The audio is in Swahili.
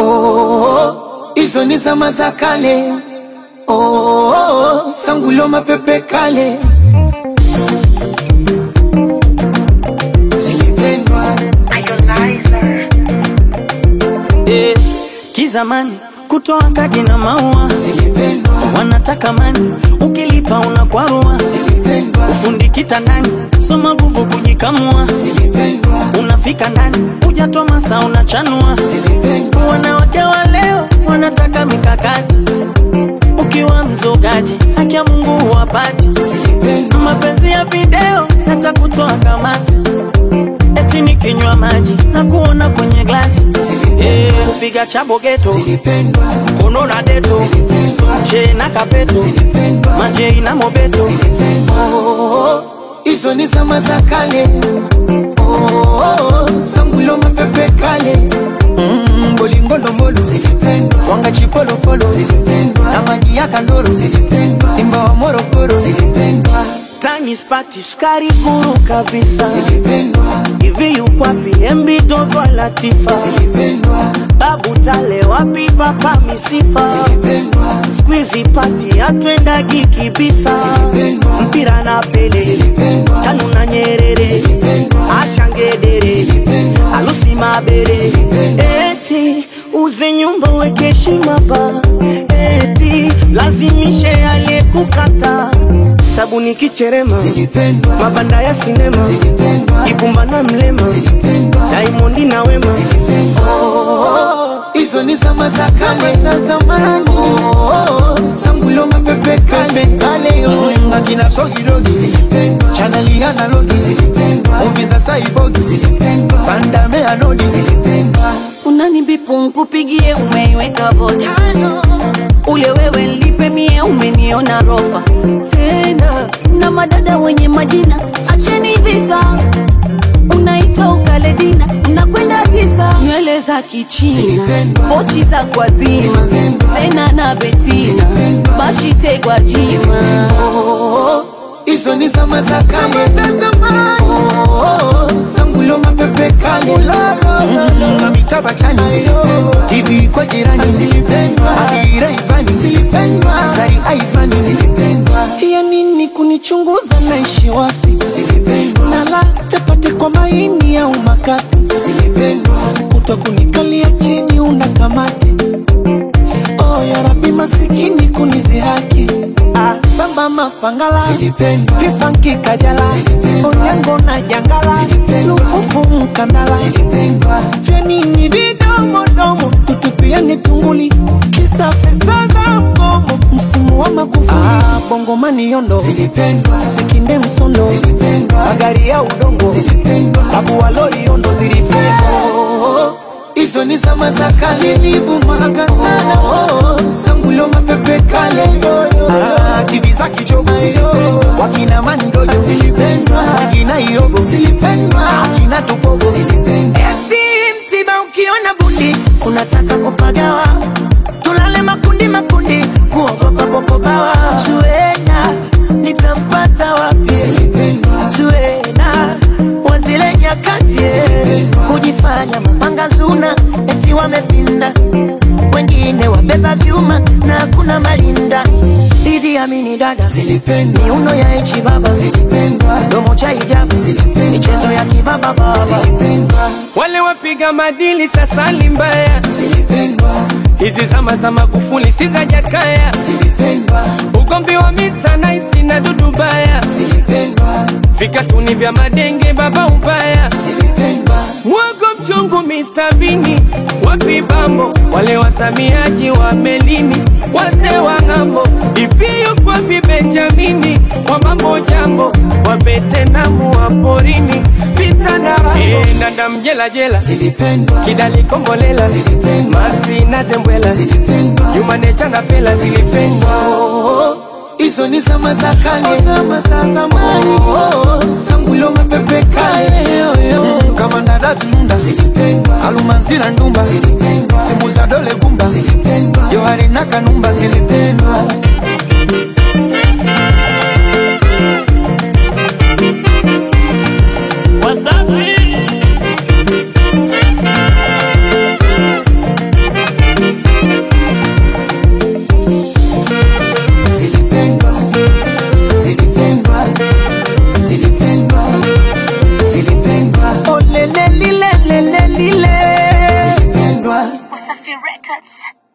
oh, hizo ni zama za kale oh, sangulo mapepe kale zilipendwa eh, kizamani kutoa kadi na maua zilipendwa wanataka mani ukilipa unakwarua zilipendwa ufundi kitandani soma nguvu kujikamua zilipendwa unafika ndani hujatoa masa unachanua zilipendwa wanawake wa leo wanataka mikakati ukiwa mzogaji haki ya mungu huwapati zilipendwa mapenzi ya video yatakutoa kamasi eti nikinywa maji na kuona kwenye glasi Eh, kupiga chabo geto zilipendwa kono na deto che na kapeto zilipendwa majei na mobeto Oh, hizo ni zama za kale oh, sangulo mapepe kale Mm, bolingo ndombolo zilipendwa twanga chipolopolo zilipendwa na maji ya kandoro zilipendwa simba wa morogoro zilipendwa tani spati sukari kuru kabisa zilipendwa hivi yukwapi mb dogo latifa zilipendwa babu tale wapi papa misifa zilipendwa skwizi pati atwendagi kibisa Zilipendwa. mpira na pele Zilipendwa. tanu na nyerere Zilipendwa. ashangedere Zilipendwa. alusi mabere Zilipendwa. eti uze nyumba weke heshima ba eti lazimishe aliyekukata sabuni kicherema zilipendwa mabanda ya sinema zilipendwa ibumba na mlema zilipendwa daimondi na wema Oh, hizo ni zama za kale za zamani oh, sangulo mapepe kale kale yo akina sogidogi zilipendwa chaneli analogi zilipendwa muvi za saibogi zilipendwa pandame anodi zilipendwa unanibipu nkupigie umeiweka vocha ule wewe nlipe mie umeniona rofa tena na madada wenye majina acheni visa unaita ukaledina nakwenda tisa nywele za kichina Zilipendwa. pochi za kwazima Zilipendwa. sena na betina Zilipendwa. bashitegwa jima Oh, hizo ni zama za kale za zamani oh, sangulo mapepe kale Mm, na mitaba chani zilipendwa tv kwa jirani zilipendwa adira ivani zilipendwa sari aivani zilipendwa ya nini kunichunguza naishi wapi zilipendwa nala chapati kwa maini au makapi zilipendwa kuto kunikalia chini una kamati oh, ya rabi masikini kunizihaki ah, samba mapangala zilipendwa vipanki kajala Zilipendwa. onyango na jangala Zilipendwa. lufufu mkandala zilipendwa vyanini vidomodomo tutupiani tunguli kisa pesa za mgomo msimu wa makufuli ah, bongomani yondo zilipendwa sikinde msondo zilipendwa magari ya udongo zilipendwa abu walori yondo zilipendwa Oh, hizo ni zama za kale zilivumaga sana oh, sangulo mapepe kale ah, tv za kichogo zilipendwa wakina mandojo zilipendwa wakina iobo zilipendwa akina tupogo zilipendwa eti msiba ukiona bundi unataka kupagawa tulale makundi makundi kuogopa popobawa zuena nitampata wapi zilipendwa zuena wazile nyakati kujifanya mapanga zuna eti wamepinda wengine wabeba vyuma na hakuna malinda Idi Amini dada zilipendwa miuno ya ichi baba zilipendwa domo cha hijabu Zilipendwa. michezo ya kibaba baba zilipendwa wale wapiga madili sasa ni mbaya zilipendwa hizi zama za magufuli si za jakaya zilipendwa ugomvi wa Mr. Nice na dudu baya zilipendwa vikatuni vya madenge baba ubaya zilipendwa mwago mchungu Mr. Bini wapi bambo wale wasamiaji wa melini wase wa ng'ambo iviyo kwapi Benjamini wa mambo jambo wa Vetenamu wa porini vita na rambo e, ndanda mjela jela zilipendwa kidali kombolela Zilipendwa. marsi na zembwela zilipendwa yumanecha na pela zilipendwa Oh, hizo ni zama za kale zama za zamani oh, sangulo mapepe kale Mm, kama ndadazi nunda zilipendwa alumanzira ndumba zilipendwa simu za dole gumba zilipendwa johari na kanumba zilipendwa wasafi Records.